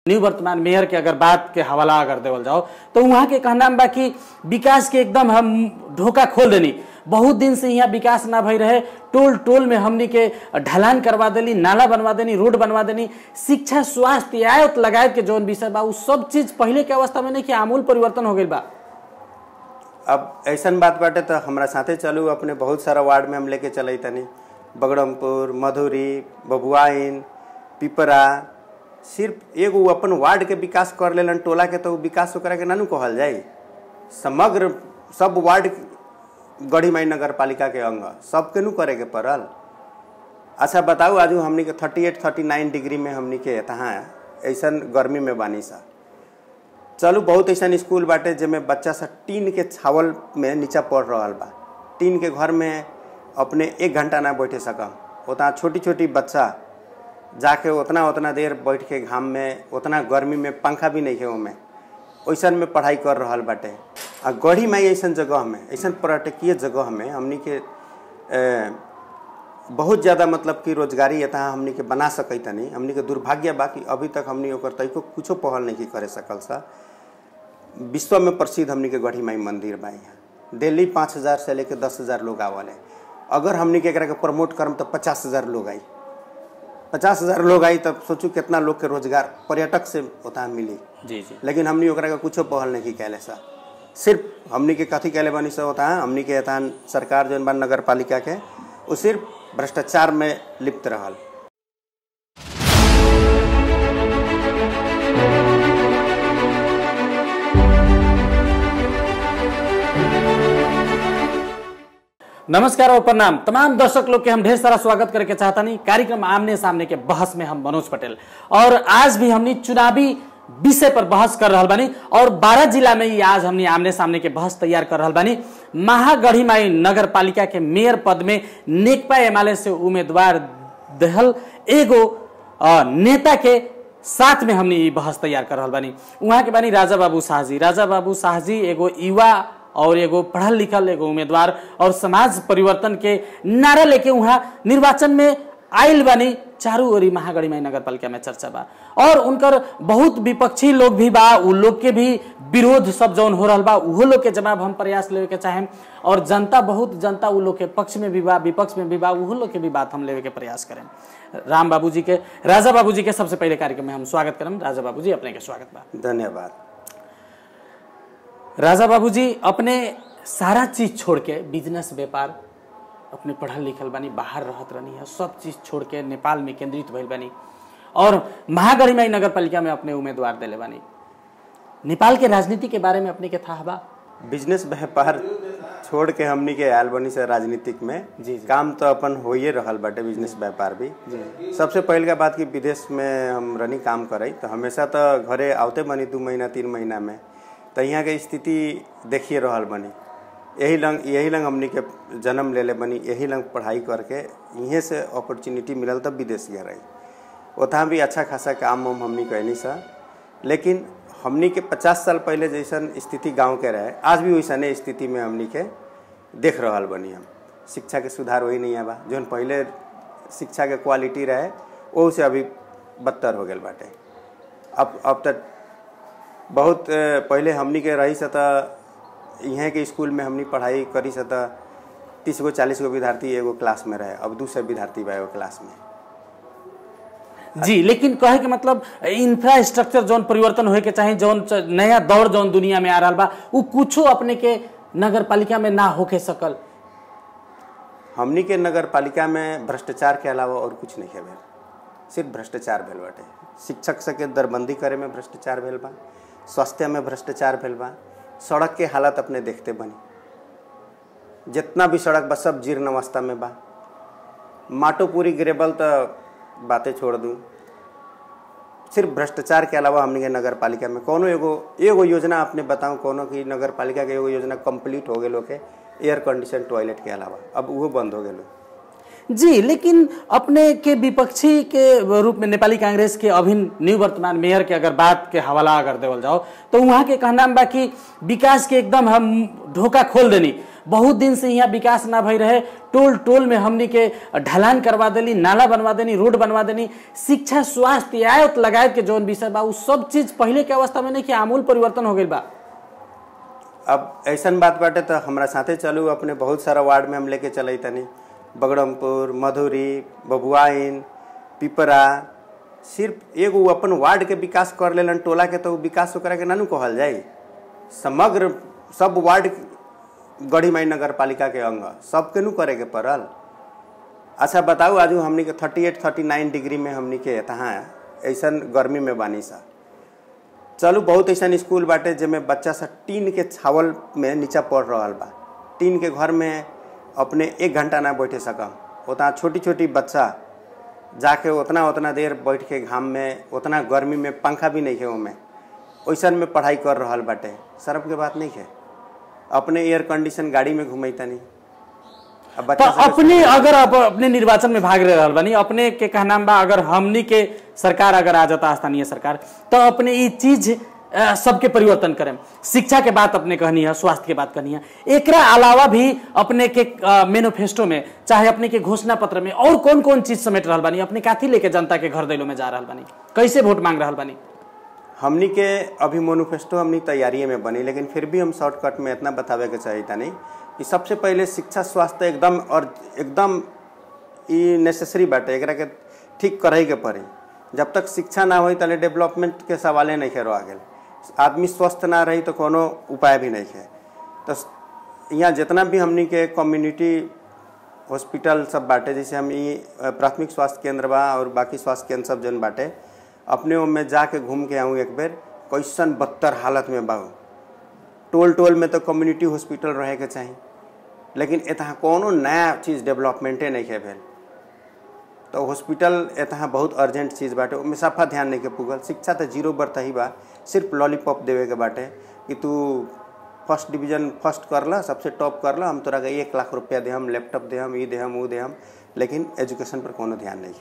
New वर्तमान mayor के अगर बात के हवाला अगर देवल जाओ तो वहाँ के कहना बा कि विकास के एकदम हम ढोका खोल देनी बहुत दिन से यहाँ विकास ना भई रहे टोल टोल में हमनी के ढलान करवा देली नाला बनवा देनी रोड बनवा देनी शिक्षा स्वास्थ्य आयत लगायत के जौन विषय बा उ सब चीज पहले के अवस्था में नहीं कि आमूल परिवर्तन हो गई बा अब ऐसन बात बाटे तो हमरा साथे चलू अपने बहुत सारा वार्ड में हम लेके चले तनी बगड़मपुर मधुरी बबुआइन पिपरा सिर्फ एगो उ अपन वार्ड के विकास कर लेलन टोला के तो उ विकास ओकरा के नानू कहल जाई समग्र सब वार्ड गढ़ी माई नगर पालिका के अंग सबके नु करे के पड़ल अच्छा बताऊ आजू हमनी के thirty eight thirty nine degree में हमनी के तहाँ ऐसन गर्मी में बानी सा चलू बहुत ऐसा स्कूल बाटे जेमे बच्चा सब टीन के छावल में नीचा पढ़ रहा बा टीन के घर में अपने एक घंटा ना बैठे सकम उतना छोटी छोटी बच्चा जाके उतना उतना देर बैठ के घाम में उतना गर्मी में पंखा भी नहीं है ओमे वैसन में पढ़ाई कर रहा बाटे आ गढ़ी माई ऐसन जगह में ऐसन पर्यटकीय जगह में हमनी के ए, बहुत ज़्यादा मतलब कि रोजगारी यहाँ हमनी के बना सकै तनी हमनी के दुर्भाग्य बा कि अभी तक हमनी ओकर तैको कुछो पहल नहीं करे सकल सा विश्व में प्रसिद्ध हमनी के गढ़ी माई मंदिर बा यहाँ दिल्ली पाँच हज़ार से लेके दस हज़ार लोग आवल है अगर हमनी के एकरा के प्रमोट करम तो पचास हज़ार लोग आई पचास हज़ार लोग आई तब सोचू कितना लोग के रोजगार पर्यटक से उतना मिली जी जी लेकिन हमनी ओकरा के कुछो पहल नहीं कैले सा सिर्फ हमनी के कथी कैले बनी सा होता है हमनी के यहाँ सरकार जौन बा नगर पालिका के वो सिर्फ भ्रष्टाचार में लिप्त रहल नमस्कार और प्रणाम तमाम दर्शक लोग के हम ढेर सारा स्वागत करके चाहता नहीं कार्यक्रम आमने सामने के बहस में हम मनोज पटेल और आज भी हमने चुनावी विषय पर बहस कर रहा बानी और बारह जिला में ही आज हमने आमने सामने के बहस तैयार कर रहा बानी महागढ़ीमाई नगर पालिका के मेयर पद में नेकपा एमाले से उम्मीदवार दहल एगो अ, नेता के साथ में हमने ये बहस तैयार कर रहा बानी वहाँ के बानी राजा बाबू शाहजी राजा बाबू शाहजी एगो युवा और एगो पढ़ल लिखल एगो उम्मीदवार और समाज परिवर्तन के नारा लेके वहाँ निर्वाचन में आयल बानी चारू ओरी महागढ़ी माई नगर पालिका में चर्चा बा और उनकर बहुत विपक्षी लोग भी बा उ लोग के भी विरोध सब जौन हो रहा बा उहो लोग के जवाब हम प्रयास लेवे के चाहेम और जनता बहुत जनता उ लोग के पक्ष में भी बा विपक्ष में भी बा उहो लोग के भी बात हम लेवे के प्रयास करें राम बाबू जी के राजा बाबू जी के सबसे पहले कार्यक्रम में हम स्वागत करम राजा बाबू जी अपने के स्वागत बा धन्यवाद राजा बाबूजी अपने सारा चीज छोड़ के बिजनेस व्यापार अपने पढ़ल लिखल बानी बाहर रहत रहनी है सब चीज छोड़ के नेपाल में केंद्रित भइल बानी और महागढ़ीमाई नगर पालिका में अपने उम्मीदवार दिले बानी नेपाल के राजनीति के बारे में अपने के था बा बिजनेस व्यापार छोड़ के हमनी के आयल बनी से राजनीतिक में जी, जी। काम तो अपन होइए रहल बाटे बिजनेस व्यापार भी सबसे पहले का बात कि विदेश में हम रनी काम करे तो हमेशा तो घरे आवते बनी दू महीना तीन महीना में तो यहाँ के स्थिति देखिए रहल बनी यही लंग यही लंग हमनी के जन्म ले ले बनी यही लंग पढ़ाई करके यहीं से अपॉर्चुनिटी मिलल तब विदेश गए रही उतना भी अच्छा खासा काम उम हमनी कैनी सा लेकिन हमनी के पचास साल पहले जैसन स्थिति गांव के रहे आज भी वैसने स्थिति में हमनी के देख रहल बनी हम शिक्षा के सुधार वही नहीं बा जौन पहले शिक्षा के क्वालिटी रहे वो से अभी बदतर हो गल बाटे अब अब तक बहुत अ, पहले हमनी के रही से त यहाँ के स्कूल में हमनी पढ़ाई करी से त तीस गो चालीस गो विद्यार्थी एगो क्लास में रहे अब दू सौ विद्यार्थी बा एगो क्लास में जी लेकिन कहे के मतलब इंफ्रास्ट्रक्चर जौन परिवर्तन होए के चाहे जौन च- नया दौर जौन दुनिया में आ रहा बा उ कुछो अपने के नगर पालिका में ना होके सकल हमनी के नगर पालिका में भ्रष्टाचार के अलावा और कुछ नहीं है भेल सिर्फ भ्रष्टाचार भेल बाटे शिक्षक सबके दरबंदी करे में भ्रष्टाचार भेल बा स्वास्थ्य में भ्रष्टाचार भेल बा सड़क के हालत अपने देखते बनी जितना भी सड़क बा सब जीर्ण अवस्था में बा माटो पूरी गिरेबल तो बातें छोड़ दूँ सिर्फ भ्रष्टाचार के अलावा हमनी के नगर पालिका में कोनो एगो एगो योजना अपने बताऊं कोनो की नगर पालिका के एगो योजना कंप्लीट हो गए के एयर कंडीशन टॉयलेट के अलावा अब वो बंद हो गए जी लेकिन अपने के विपक्षी के रूप में नेपाली कांग्रेस के अभिन्न निवर्तमान मेयर के अगर बात के हवाला अगर देवल जाओ तो वहाँ के कहना बा कि विकास के एकदम हम ढोका खोल देनी बहुत दिन से यहाँ विकास ना भई रहे टोल टोल में हमनी के ढलान करवा देली नाला बनवा देनी रोड बनवा देनी शिक्षा स्वास्थ्य आयत लगायत के जौन विषय बा उ सब चीज पहले के अवस्था में नहीं कि आमूल परिवर्तन हो गई बा अब ऐसन बात बाटे तो हमरा साथे चलू अपने बहुत सारा वार्ड में हम लेके चले तनी बगड़मपुर मधुरी बबुआइन पिपरा सिर्फ एगो उ अपन वार्ड के विकास कर लेलन टोला के तो उ विकास ओकरा के नानू कहल जाई समग्र सब वार्ड गढ़ी माई नगर पालिका के अंग सबके नु करे के पड़ल अच्छा बताऊ आजू हमनी के thirty eight thirty nine degree में हमनी के तहाँ ऐसन गर्मी में बानी सा चलू बहुत ऐसा स्कूल बाटे जेमे बच्चा सब टीन के छावल में नीचा पढ़ रहा बा टीन के घर में अपने एक घंटा ना बैठे सकम उतना छोटी छोटी बच्चा जाके उतना उतना देर बैठ के घाम में उतना गर्मी में पंखा भी नहीं है ओमे वैसन में पढ़ाई कर रहा बाटे शर्म के बात नहीं है अपने एयर कंडीशन गाड़ी में घुमैता नहीं अब तो बच्चा सब अपने अगर अब अपने निर्वाचन में भाग रहे बानी अपने के कहना बा अगर हमनी के सरकार अगर आ जाता स्थानीय सरकार तो अपने ये चीज अ, सबके परिवर्तन करें शिक्षा के बात अपने कहनी है स्वास्थ्य के बात कहनी है एकरा अलावा भी अपने के मैनिफेस्टो में चाहे अपने के घोषणा पत्र में और कौन कौन चीज समेट रहा बानी अपने काथी लेके जनता के घर दैलो में जा रहा बानी कैसे वोट मांग रहा बानी हमनी के अभी मोनिफेस्टो हमनी तैयारी में बनी लेकिन फिर भी हम शॉर्टकट में इतना बतावे के चाहिए था नहीं कि सबसे पहले शिक्षा स्वास्थ्य एकदम और एकदम ई नेसेसरी बाटे एकरा के ठीक करे के पड़ी जब तक शिक्षा ना होई तले डेवलपमेंट के सवाले नहीं खेरो आगे आदमी स्वस्थ ना रही तो कोनो उपाय भी नहीं है तो यहाँ जितना भी हमनी के कम्युनिटी हॉस्पिटल सब बाटे जैसे हम ई अ, प्राथमिक स्वास्थ्य केंद्र बा और बाकी स्वास्थ्य केंद्र सब जन बाटे अपने ओमे जाके घूम के आऊँ एक बेर कैसन बदतर हालत में बा उ। टोल टोल में तो कम्युनिटी हॉस्पिटल रहे के चाही लेकिन एतहाँ कोनो नया चीज़ डेवलपमेंटे नहीं है भेल तो हॉस्पिटल एतहाँ बहुत अर्जेंट चीज़ बाटे ओमे सफा ध्यान नहीं के पुगल शिक्षा तो जीरो बर्थ ही बा सिर्फ लॉलीपॉप देवे के बाटे कि तू फर्स्ट डिवीजन फर्स्ट कर ला सबसे टॉप कर ला हम तोरा के एक लाख रुपया दे हम लैपटॉप दे हम ई दे हम ऊ दे हम लेकिन एजुकेशन पर कोनो ध्यान नहीं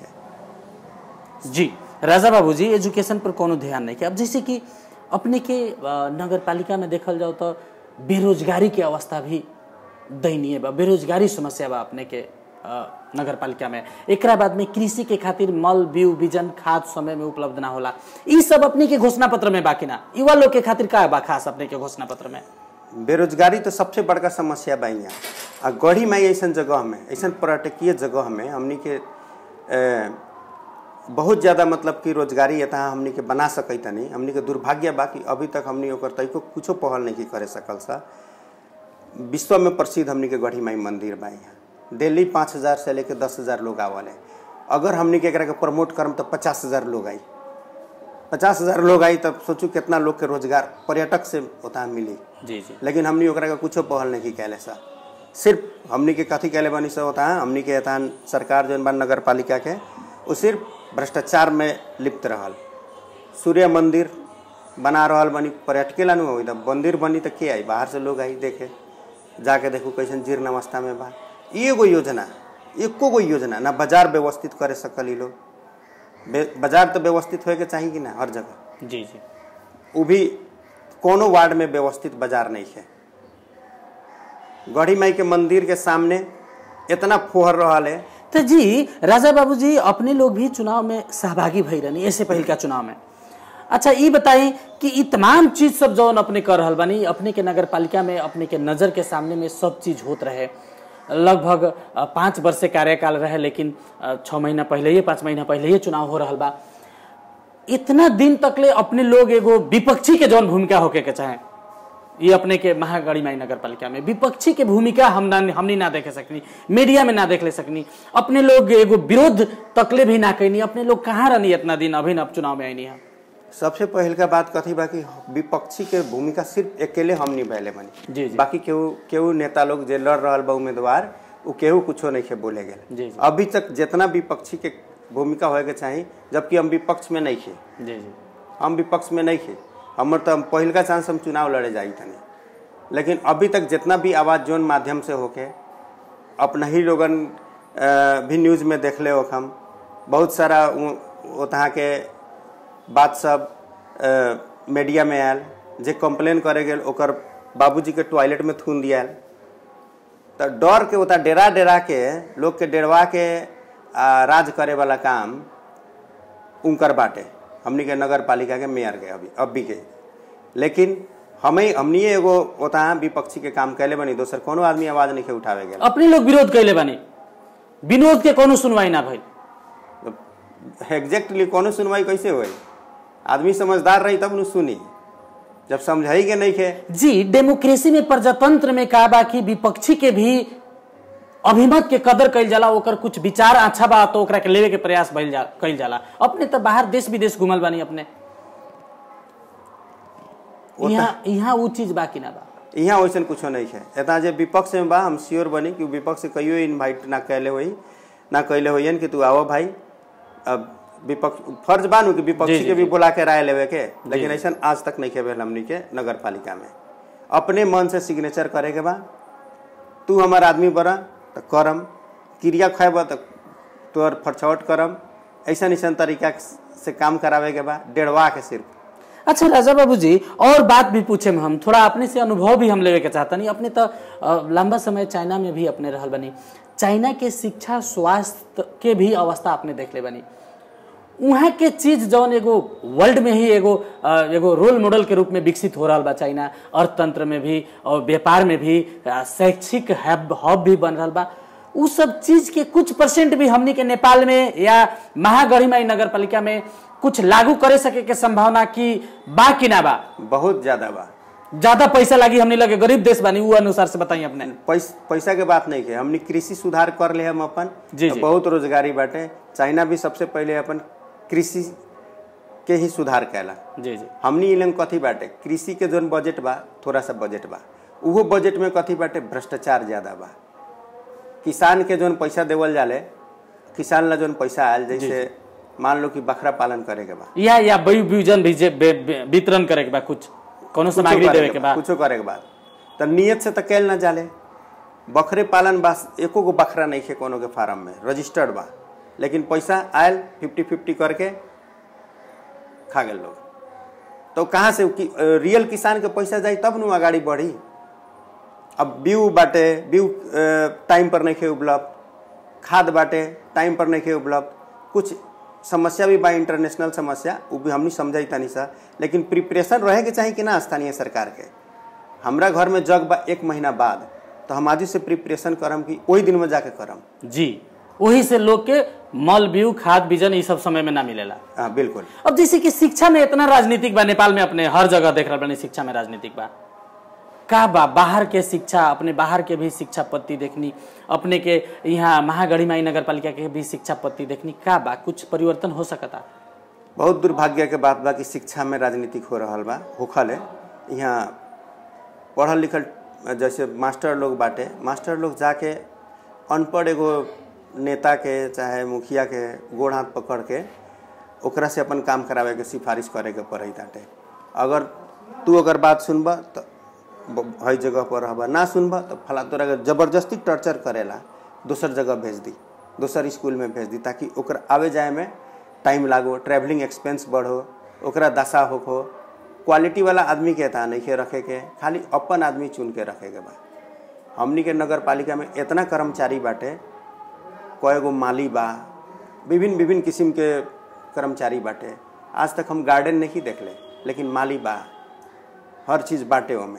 है जी राजा बाबू जी एजुकेशन पर कोनो ध्यान नहीं किया अब जैसे कि अपने के अ, नगर पालिका में देखल जाओ तो बेरोजगारी के अवस्था भी दयनीय बा बेरोजगारी समस्या बा अपने के अ, नगर पालिका में एकरा बाद में कृषि के खातिर मल बीउ बीजन खाद समय में उपलब्ध ना होला ई सब अपने के घोषणा पत्र में बाकी ना युवा लोग के खातिर का बा खास अपने के घोषणा पत्र में बेरोजगारी तो सबसे बड़का समस्या बा यहाँ आ गढ़ी माई ऐसन जगह में ऐसन पर्यटकीय जगह में हमनी के ए, बहुत ज़्यादा मतलब कि रोजगारी एतहाँ हमनी के बना सकै तनी हमनी के दुर्भाग्य बा कि अभी तक हमनी ओकर तैको कुछो पहल नहीं करे सकल सा विश्व में प्रसिद्ध हमनी के गढ़ी माई मंदिर बा यहाँ दिल्ली पाँच हज़ार से लेके दस हज़ार लोग आवल है अगर हमनी के एकरा के प्रमोट करम तो पचास हज़ार लोग आई पचास हज़ार लोग आई तब सोचू कितना लोग के रोजगार पर्यटक से उतना मिली जी जी लेकिन हमनी ओकरा के कुछो पहल नहीं कैले सा सिर्फ हमनी के कथी कैले बनी सब होता है हमनी के एतहाँ सरकार जौन बा नगर पालिका के वो सिर्फ भ्रष्टाचार में लिप्त रहल सूर्य मंदिर बना रहल बनी पर्यटके ला नु होई त मंदिर बनी तो के आई बाहर से लोग आई देखे जाके देखू कैसन जीर्ण अवस्था में बा ई एगो योजना एको गो योजना ना बाजार व्यवस्थित करे सकल ई लोग बे- बाजार तो व्यवस्थित होए के चाहिए कि ना हर जगह जी जी वो भी कोनो वार्ड में व्यवस्थित बाजार नहीं है गढ़ी माई के मंदिर के सामने इतना फोहर रहा है तो जी राजा बाबू जी अपने लोग भी चुनाव में सहभागी भई रहनी ऐसे पहल का चुनाव में अच्छा ये बताई कि ई तमाम चीज सब जौन अपने कर रहल बानी अपने के नगर पालिका में अपने के नजर के सामने में सब चीज होत रहे लगभग अ, पाँच वर्ष से कार्यकाल रहे लेकिन अ, छः महीना पहले ही पाँच महीना पहले ही चुनाव हो रहल बा इतना दिन तक ले अपने लोग एगो विपक्षी के जौन भूमिका होके के चाहे ये अपने के महागढ़ी माई नगर पालिका में विपक्षी के भूमिका हम ना हमनी ना देखे सकनी मीडिया में ना देख ले सकनी अपने लोग एगो विरोध तकले भी ना कैनी अपने लोग कहाँ रहनी इतना दिन अभी अब चुनाव में आईनी है सबसे पहल का बात कथी बा कि विपक्षी के भूमिका सिर्फ अकेले हम निभैले बनी जी, जी। बाकी केहू केहू नेता लोग जे लड़ रहल बा उम्मीदवार उ केहू कुछो नहीं के बोले जी, गेल जी। अभी तक जितना विपक्षी के भूमिका होए के चाही जबकि हम विपक्ष में नहीं थे जी जी हम विपक्ष में नहीं थे हमर तो पहिल का चांस हम चुनाव लड़े जाई तनी लेकिन अभी तक जितना भी आवाज़ जोन माध्यम से होके अपना ही लोगन अ, भी न्यूज़ में देख ले हम बहुत सारा वहाँ के बात सब अ, मीडिया में आयल जे कंप्लेन करे गेल ओकर बाबूजी के टॉयलेट में थून दियाल तो डर के होता डेरा डेरा के लोग के डेरवा के आ, राज करे वाला काम उनकर बाटे हमनी के नगर पालिका के मेयर के अभी अभी के लेकिन हमें हमनी एगो होता विपक्षी के काम कैले बनी दोसर कोनो आदमी आवाज नहीं के उठावे गेल अपने लोग विरोध कैले बानी विनोद के कोनो सुनवाई ना भइल एग्जैक्टली कोनो सुनवाई कैसे होई आदमी समझदार रही तब न सुनी जब समझाई के नहीं के जी डेमोक्रेसी में प्रजातंत्र में का बा कि विपक्षी के भी अभिमत के कदर कइल जाला ओकर कुछ विचार अच्छा बा तो ओकरा के लेवे के प्रयास भइल जा कइल जाला अपने तो बाहर देश विदेश घुमल बानी अपने वो यहाँ यहाँ उ चीज बा कि ना बा यहाँ वैसन कुछो नहीं है एतना जे विपक्ष में बा हम श्योर बनी कि विपक्ष से कहियो इनवाइट ना कैले होई ना कैले होइयन कि तू आवो भाई अब विपक्ष फर्ज बानू कि जी, विपक्षी जी, के भी जी। बुला के राय लेवे के लेकिन ऐसा आज तक नहीं खेबे हमनी के नगर पालिका में अपने मन से सिग्नेचर करे के बा तू हमार आदमी बड़ा तो करम क्रिया खाएब तो तोहर फरछौट करम ऐसा ऐसा तरीका से काम करावे के बा डेढ़वा के सिर्फ अच्छा राजा बाबू जी और बात भी पूछे में हम थोड़ा अपने से अनुभव भी हम लेवे के चाहता नहीं अपने तो अ, लंबा समय चाइना में भी अपने रहल बनी चाइना के शिक्षा स्वास्थ्य के भी अवस्था अपने देख ले बनी वहाँ के चीज जौन एगो वर्ल्ड में ही एगो अ, एगो रोल मॉडल के रूप में विकसित हो रहा बा चाइना अर्थतंत्र में भी और व्यापार में भी अ, शैक्षिक हब हब भी बन रहा बा उ सब चीज के कुछ परसेंट भी हमनी के नेपाल में या महागढ़ीमाई नगर पालिका में कुछ लागू करे सके के संभावना की बा कि ना बा बहुत ज्यादा बा ज्यादा पैसा लागी हमने लगे गरीब देश बानी उ अनुसार से बताइए अपने पैस, पैसा के बात नहीं के हमने कृषि सुधार कर ले हम अपन जी, तो जी। बहुत रोजगारी बाटे चाइना भी सबसे पहले अपन कृषि के ही सुधार कैला जी जी हमनी इलन कथी बाटे कृषि के जोन बजट बा थोड़ा सा बजट बा उहो बजट में कथी बाटे भ्रष्टाचार ज्यादा बा किसान के जोन पैसा देवल जाले किसान ला जोन पैसा आयल जैसे मान लो कि बकरा पालन करे के बा या या बयु विजन भी जे बे- बे- वितरण करे के बा कुछ कोनो सामग्री देवे के बा कुछो करे के बाद तो नियत से तो कैल ना जाले बकरे पालन बस एको गो बकरा नहीं खे कोनो के फार्म में रजिस्टर्ड बा लेकिन पैसा आयल फिफ्टी फिफ्टी करके खा गए लोग तो कहाँ से कि, अ, रियल किसान के पैसा जाई तब नु अगाड़ी बढ़ी अब बीउ बाटे बीउ अ, टाइम पर नहीं खे उपलब्ध खाद बाटे टाइम पर नहीं खे उपलब्ध कुछ समस्या भी बा इंटरनेशनल समस्या वो भी हमनी समझाई तानी सा लेकिन प्रिपरेशन रहे के चाहिए कि ना स्थानीय सरकार के हमरा घर में जग बा एक महीना बाद तो हम आज से प्रिपरेशन करम कि ओही दिन में जाके करम जी वही से लोग के मल बीउ खाद बीजन ये सब समय में ना मिलेला हाँ बिल्कुल अब जैसे कि शिक्षा में इतना राजनीतिक बा नेपाल में अपने हर जगह देख रहा बनी शिक्षा में राजनीतिक बा का बा बाहर के शिक्षा अपने बाहर के भी शिक्षा पत्ति देखनी अपने के यहाँ महागढ़ी माई नगर पालिका के भी शिक्षा पत्ति देखनी का बा कुछ परिवर्तन हो सकता बहुत दुर्भाग्य के बात बा कि शिक्षा में राजनीतिक हो रहा बा होखल है यहाँ पढ़ल लिखल जैसे मास्टर लोग बाटे मास्टर लोग जाके अनपढ़ एगो नेता के चाहे मुखिया के गोड़ हाथ पकड़ के ओकरा से अपन काम करावे के सिफारिश करे के पड़े ताटे अगर तू अगर बात सुनबा तो ब- हई जगह पर रहबा ना सुनबा तो फला तोरा के जबरदस्ती टर्चर करेला दोसर जगह भेज दी दोसर स्कूल में भेज दी ताकि ओकर आवे जाए में टाइम लागो ट्रैवलिंग एक्सपेंस बढ़ो ओकरा दशा होखो क्वालिटी वाला आदमी के ता नहीं के रखे के खाली अपन आदमी चुन के रखे के बा हमनी के नगर पालिका में इतना कर्मचारी बाटे कय गो माली बा विभिन्न विभिन्न किस्म के कर्मचारी बाटे आज तक हम गार्डन नहीं देखले लेकिन माली बा हर चीज़ बाटे ओमे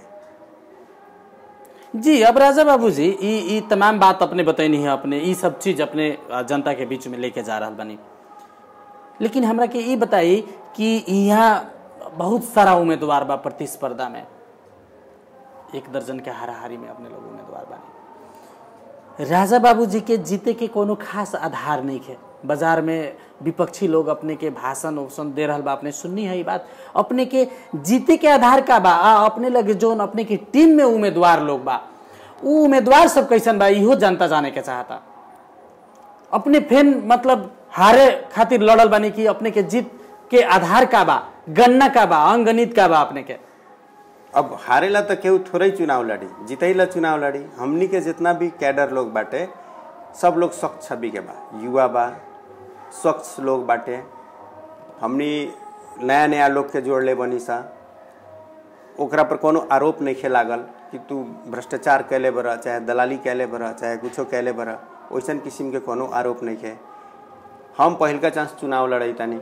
जी अब राजा बाबू जी ई ई तमाम बात अपने बतैनी है अपने ई सब चीज अपने अ, जनता के बीच में लेके जा रहा बनी लेकिन हमरा के ई बताई कि यहाँ बहुत सारा उम्मीदवार बा प्रतिस्पर्धा में एक दर्जन के हाराहारी में अपने लोग उम्मीदवार बानी राजा बाबू जी के जीते के कोनो खास आधार नहीं है बाजार में विपक्षी लोग अपने के भाषण उसन दे रहल बा अपने सुननी है ई बात अपने के जीते के आधार का बा आ अपने लगे जोन अपने के टीम में उम्मीदवार लोग बा उ उम्मीदवार सब कैसन बा इहो जनता जाने के चाहता अपने फेन मतलब हारे खातिर लड़ल बानी कि अपने के जीत के आधार का बा गन्ना का बा अंगणित का बा अपने के अब हारेला तो केहू थोड़े ही चुनाव लड़ी जीतैला चुनाव लड़ी हमनी के जितना भी कैडर लोग बाटे सब लोग स्वच्छ छवि के बा युवा बा स्वच्छ लोग बाटे हमनी नया नया लोग के जोड़ ले बनी सा ओकरा पर कोनो आरोप नहीं खे लागल कि तू भ्रष्टाचार कैले बरह चाहे दलाली कैले बरह चाहे कुछो कैले बरह वैसन किस्म के कोनो आरोप नहीं खे हम पहिलका चांस चुनाव लड़ई तानी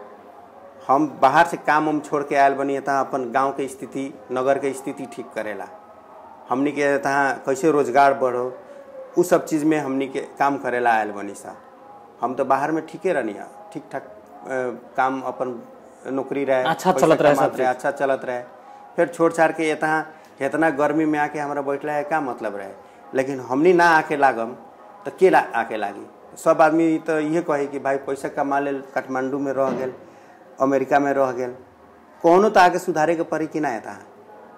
हम बाहर से काम उम छोड़ के आयल बनी तहाँ अपन गांव के स्थिति नगर के स्थिति ठीक करेला हमनी के तहाँ कैसे रोजगार बढ़ो उ सब चीज़ में हमनी के काम करेला आयल बनी सा हम तो बाहर में ठीके रहनी है ठीक ठाक अ, काम अपन नौकरी रहे अच्छा पैसा चलत रहे सब कमात रहे अच्छा चलत रहे फिर छोड़ छाड़ के यहाँ इतना गर्मी में आके हमारा बैठला है का मतलब रहे लेकिन हमनी ना आके लागम तो के ला, आके लागी सब आदमी तो ये कहे कि भाई पैसा कमा लेल काठमांडू में रह गेल अमेरिका में रह गेल कोनो तो आगे सुधारे के पड़ी कि ना है तहाँ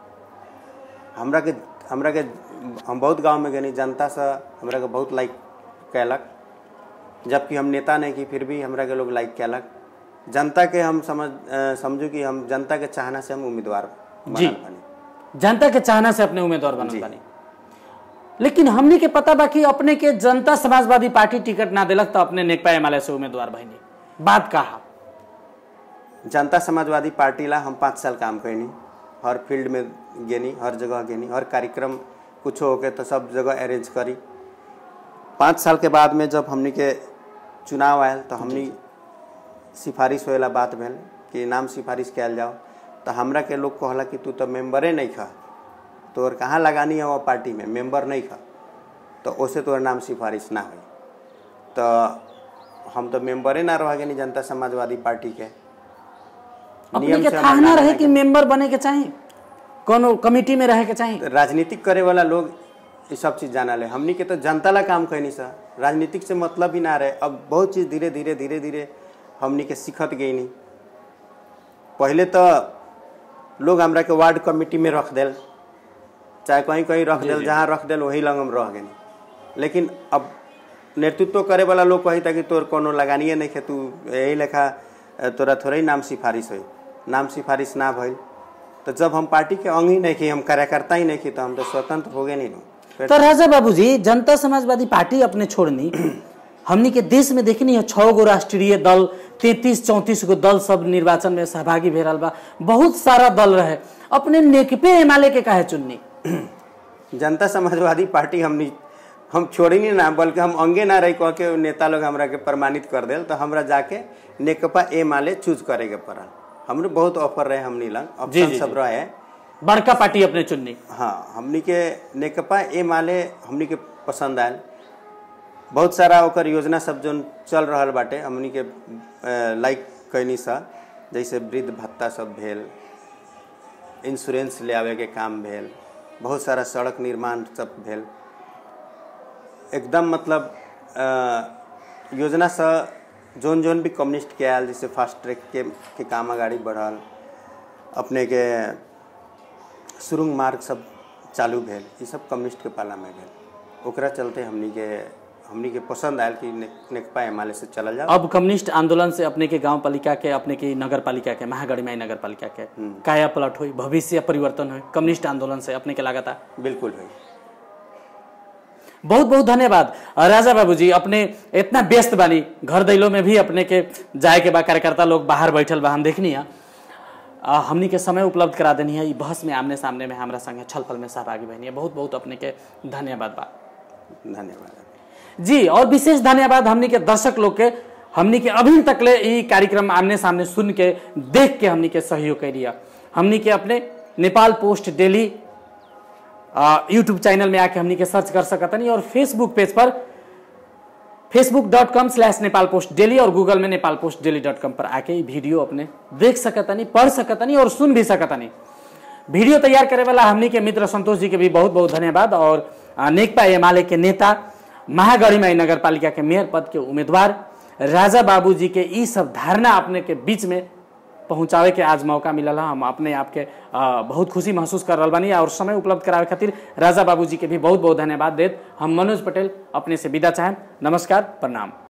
हमरा के हमरा के हम बहुत गांव में गनी जनता से हमरा के बहुत लाइक कैलक जबकि हम नेता नहीं की फिर भी हमरा के लोग लाइक कैलक जनता के हम समझ अ, समझू कि हम जनता के चाहना से हम उम्मीदवार जी। बनल बनी जनता के चाहना से अपने उम्मीदवार बनल बानी लेकिन हमनी के पता बा कि अपने के जनता समाजवादी पार्टी टिकट ना दिलक तो अपने नेकपा एमाले से उम्मीदवार भइनी बात कहा जनता समाजवादी पार्टी ला हम पाँच साल काम कैनी हर फील्ड में गेनी हर जगह गेनी हर कार्यक्रम कुछो होके तो सब जगह अरेंज करी पाँच साल के बाद में जब हमनी के चुनाव आयल तो हमनी सिफारिश होएला बात भेल कि नाम सिफारिश कयल जाओ तो हमरा के लोग कहला कि तू तो मेम्बरे नहीं खा तोर कहाँ लगानी है वो पार्टी में मेंबर नहीं खा तो ओसे तोर नाम सिफारिश ना हुई तो हम तो मेंबरे ना रह गए जनता समाजवादी पार्टी के अपने नियम के से था हम ना ना रहे रहे कि मेंबर बने के चाहिए कोनो कमिटी में रहे के चाहिए राजनीतिक करे वाला लोग ये सब चीज़ जाना ले हमनी के तो जनता ला काम कहनी सा राजनीतिक से मतलब ही ना रहे अब बहुत चीज़ धीरे धीरे धीरे धीरे हमनी के सीखत गई नहीं पहले तो लोग हमरा के वार्ड कमेटी में रख देल चाहे कहीं कहीं रख देल जहाँ रख देल वही लंग हम रह गए लेकिन अब नेतृत्व करे वाला लोग कही था कि तोर कोनो लगानिए नहीं है तू यही लेखा अ, तोरा थोड़ा ही नाम सिफारिश हुई नाम सिफारिश ना भइल तो जब हम पार्टी के अंग ही नहीं की हम कार्यकर्ता ही नहीं की तो हम तो स्वतंत्र हो गए नहीं नो फिर तो राजा बाबूजी जनता समाजवादी पार्टी अपने छोड़नी हमनी के देश में देखनी है छह गो राष्ट्रीय दल तैतीस चौंतीस गो दल सब निर्वाचन में सहभागी भे रहल बा बहुत सारा दल रहे अपने नेकपे एमाले के काहे चुननी जनता समाजवादी पार्टी हमनी हम छोड़ी नहीं ना बल्कि हम अंगे ना रही कह के नेता लोग हमरा के प्रमाणित कर देल तो हमरा जाके नेकपा ए माले चूज करे के पड़ल हमरो बहुत ऑफर रहे हमनी लंग जी, ऑप्शन जी, सब जी। रहे बड़का पार्टी अपने चुननी हाँ हमनी के नेकपा ए माले हमनी के पसंद आयल बहुत सारा ओकर योजना सब जो चल रहल बाटे हमनी के अ, लाइक कैनी सा जैसे वृद्ध भत्ता सब भेल इंश्योरेंस ले आवे के काम भेल बहुत सारा सड़क निर्माण सब भेल एकदम मतलब अ, योजना से जोन जोन भी कम्युनिस्ट के आयल जैसे फास्ट ट्रैक के, के काम अगाड़ी बढ़ल अपने के सुरुंग मार्ग सब चालू भेल ई सब कम्युनिस्ट के पाला में भेल ओकरा चलते हमनी के हमनी के पसंद आयल कि ने, नेकपा एमाले से चलल जाओ अब कम्युनिस्ट आंदोलन से अपने के गांव पालिका के अपने के नगर पालिका के महागढ़िमाई नगर पालिका के काया पलट हुई भविष्य परिवर्तन हुई कम्युनिस्ट आंदोलन से अपने के लागत बिल्कुल भाई बहुत बहुत धन्यवाद अ, राजा बाबूजी अपने इतना व्यस्त बानी घर दैलो में भी अपने के जाए के बा कार्यकर्ता लोग बाहर बैठल बा हम देखनी है अ, हमनी के समय उपलब्ध करा देनी है ई बहस में आमने सामने में हमरा संगे छलफल में सहभागी बनी है बहुत बहुत अपने के धन्यवाद बा धन्यवाद जी और विशेष धन्यवाद हमनी के दर्शक लोग के हमनी के अभी तक ले ई कार्यक्रम आमने सामने सुन के देख के हमनी के सहयोग कर दिया हमनी के अपने Nepal post daily YouTube channel में आके हमनी के सर्च कर सकतनी और फेसबुक पेज पर Facebook dot com slash Nepal post daily और गूगल में Nepal post daily dot com पर आके ई वीडियो अपने देख सकतनी पढ़ सकतनी और सुन भी सकतनी वीडियो तैयार करे वाला हमनी के मित्र संतोष जी के भी बहुत बहुत धन्यवाद और आ, नेकपा एमाले के नेता महागढ़ीमाई नगर पालिका के मेयर पद के उम्मीदवार राजा बाबू जी के ई सब धारणा अपने के बीच में पहुंचावे के आज मौका मिलल है हम अपने आप के आ, बहुत खुशी महसूस कर रहा बानी और समय उपलब्ध करावे खातिर राजा बाबू जी के भी बहुत बहुत धन्यवाद देत हम मनोज पटेल अपने से विदा चाहें नमस्कार प्रणाम